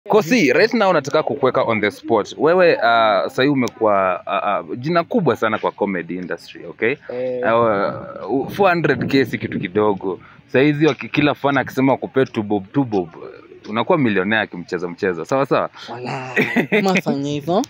Kosi, right now nataka kukuweka on the spot. Wewe uh, sahii umekuwa uh, uh, jina kubwa sana kwa comedy industry, okay? Eh, Uh, 400k si kitu kidogo. Sahizi waki- kila fan akisema wakupee two bob two bob unakuwa milionea akimcheza mchezo, sawa sawa. wala mafanya hivyo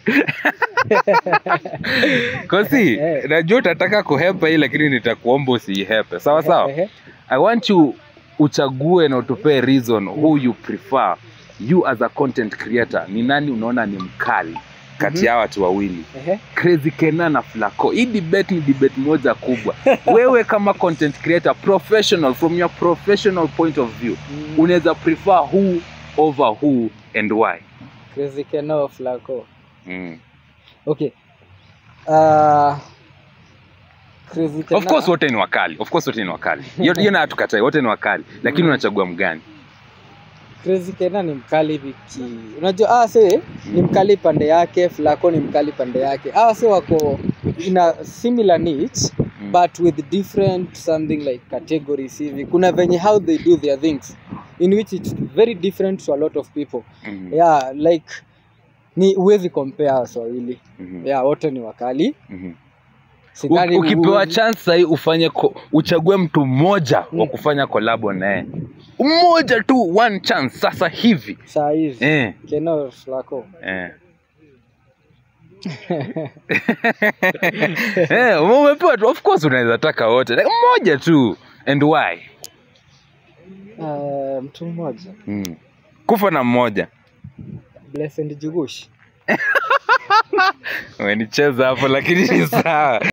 Kosi, Eh. najua utataka kuhepa hii, lakini nitakuomba usiihepe, sawa sawa. Ehe. I want you uchague na utupee reason who you prefer you as a content creator. Ni nani unaona ni mkali kati Mhm. ya watu wawili Ehe. Crazy Kena na Flaco. Hii debate ni debate moja kubwa. Wewe kama content creator professional, from your professional point of view, Mm, unaweza prefer who over who and why? Crazy Keno Flaco. Mm. Okay. Uh, Crazy Kena. Of course wote ni wakali. Of course wote ni wakali. Hiyo hiyo na hatukatai, wote ni wakali. Lakini Mm. unachagua mgani? Crazy Kena ni mkali viki. Unajua ah se ni mkali pande yake, Flaco ni mkali pande yake. Ah se wako in a similar niche Mm. but with different something like categories hivi. Kuna venye how they do their things in which it's very different to a lot of people. Mhm. Yeah, like ni huwezi compare Waswahili. Mhm. Yeah, wote ni wakali. Mhm. Sidhani U- ukipewa huwezi- chance sahii ufanye ko, uchague mtu mmoja wa Mm. kufanya kolabo naye mmoja tu one chance sasa hivi saa hizi eh, Keno Flaco. eh. eh, umepewa tu of course unaweza taka wote like, mmoja tu and why Uh, mtu mmoja mm. kufa na mmoja Blessed Jugush. umenicheza hapo lakini ni sawa